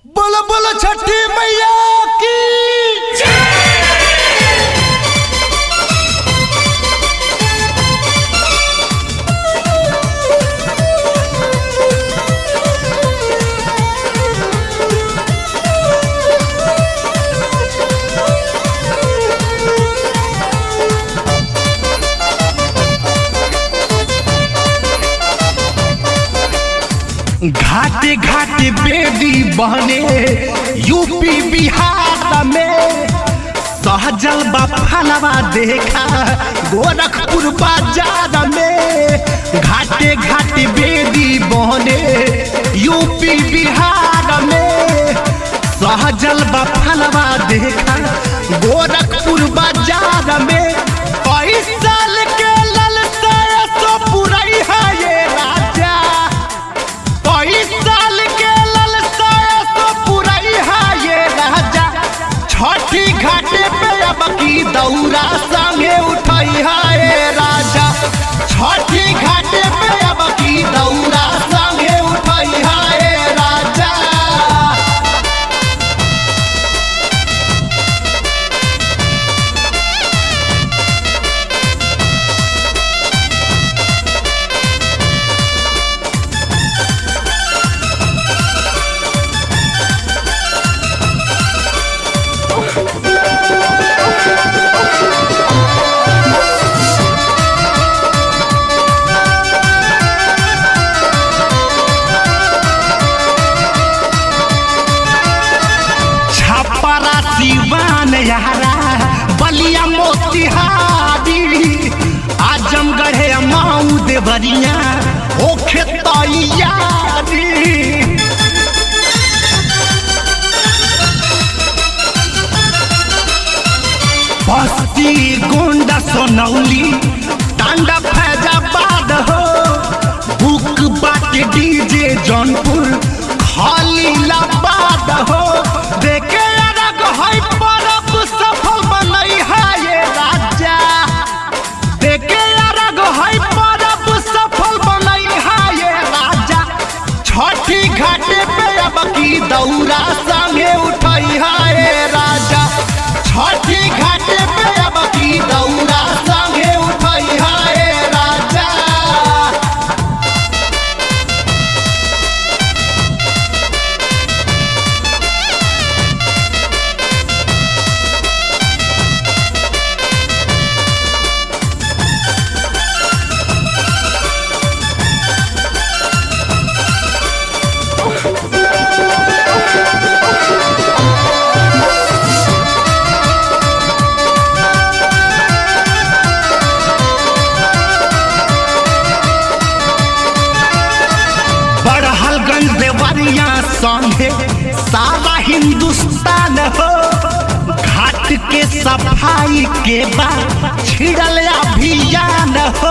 बोलो बोलो छठी मैया की घाटे घाटे बेदी बहने यूपी बिहार में सहजल बा फलवा देखा गोरखपुर बाजार में घाटे घाटे बेदी बहने यूपी बिहार में सहजल बा फलवा देखा गोरखपुर बाजार में पैसा के ललसा सो पुरई है ये राजा साल के ललसा तो पुरई है ये राजा छठी घाटे पे अब की दौरा संगे उठई है ये राजा छठी घाटे पे अब की दौरा संगे उठई है ये राजा छपरा सिवान यारा बलिया मोतिहारी आजमगढ़ माऊ देवरिया ओखे तैयारी बस्ती गोंडा सोनौली टांडा फैजाबाद हो बुक बाटे डीजे जौनपुर खाली लाबाद हो देखे अलग है परब सफल बनई है ये राजा देखे अलग है परब सफल बनई है ये राजा छठी घाटे पे अब की दौरा संगे उठई है ये राजा छठी घाटे पे अब की दौरा संगे उठई है ये राजा बड़हलगंज देवरिया संगे सारा हिंदुस्तान हो घाट के सफाई के बाद छिड़ल अभियान हो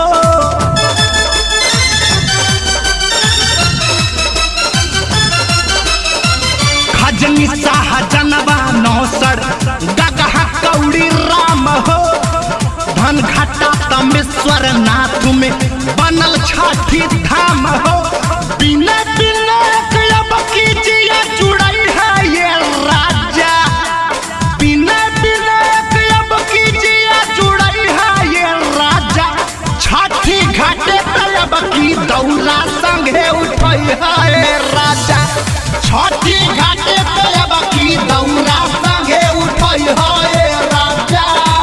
खजनी शाह जनवा नौसर गगहा कौड़ी राम हो धन घाटा तमेश्वर नाथ में बनल छठी धाम हो बिना बिना अब कीजिए जुड़ई है ये राजा बिना बिना अब कीजिए जुड़ई है ये राजा छठी घाटे तलब की दौरा संगे उठई है ये राजा छठी घाटे तलब की दौरा संगे उठई है ये राजा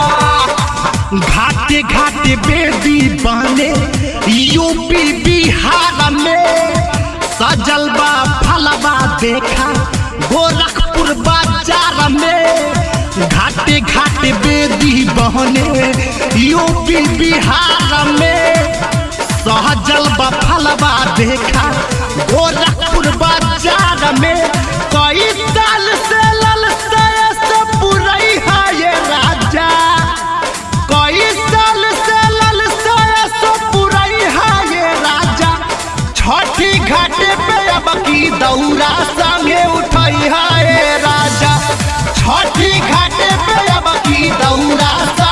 घाटे घाटे बेदी बने यूपी बिहार में सजल बा फलवा देखा गोरखपुर बाजार में घाटे घाटे बेदी बहने यूपी बिहार में सहजल बा फलवा देखा गोरखपुर बाजार में कई साल से ललसा से पुरई है ये राजा कई साल से ललसा सो पुरई है ये राजा छठी घाटे पे अब की दौरा संगे उठई है ये राजा छठी घाटे पे अब की दौरा संगे